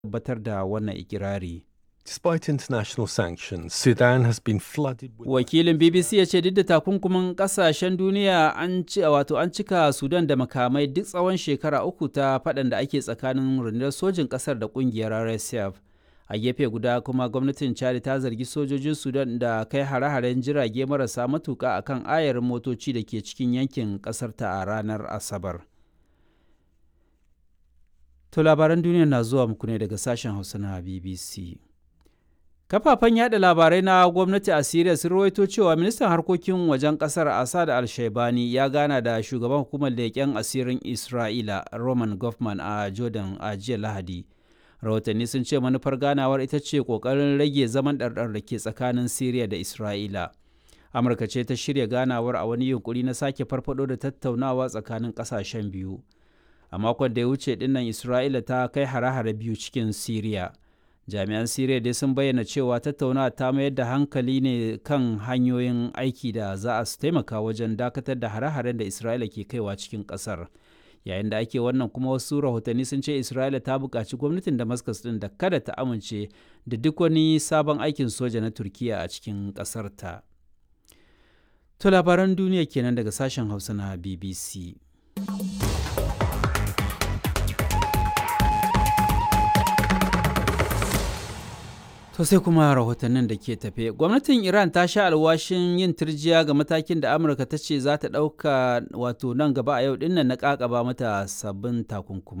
tabbatar da wannan ikirari. Despite international sanctions, Sudan has been flooded with Wakilin BBC ya ce duk da takunkumin kasashen duniya an ci wato an cika Sudan da makamai duk tsawon shekara uku ta faɗan da ake tsakanin rundunar sojin ƙasar da ƙungiyar RSF. A gefe guda kuma gwamnatin Chad ta zargi sojojin Sudan da kai hare-haren jirage marasa matuƙa akan ayarin motoci da ke cikin yankin ƙasar ta a ranar Asabar. To labaran duniya na zuwa muku ne daga sashen Hausa na BBC. Kafafen yada labarai na gwamnati a Siriya sun rawaito cewa ministan harkokin wajen kasar Assad al-Shaibani ya gana da shugaban hukumar leƙen asirin Isra'ila Roman Goffman a Jordan a jiya Lahadi. Rahotanni sun ce manufar ganawar ita ce ƙoƙarin rage zaman ɗarɗar da ke tsakanin Siriya da Isra'ila. Amurka ce ta shirya ganawar a wani yunkuri na sake farfado da tattaunawa tsakanin ƙasashen biyu. A makon da ya wuce dinnan Isra'ila ta kai hare-hare biyu cikin Siriya. jami'an siriya dai sun bayyana cewa tattaunawa ta mayar da hankali ne kan hanyoyin aiki da za a taimaka wajen dakatar da hare-haren da isra'ila ke kaiwa cikin kasar yayin da ake wannan kuma wasu rahotanni sun ce isra'ila ta buƙaci gwamnatin damascus din da kada ta amince da duk wani sabon aikin soja na turkiya a cikin ƙasar ta to labaran duniya kenan daga sashen hausa na bbc To sai kuma rahotannin da ke tafe. Gwamnatin Iran ta sha alwashin yin turjiya ga matakin da Amurka ta ce za ta ɗauka wato nan gaba a yau dinnan na ƙaƙaba mata sabbin takunkuma.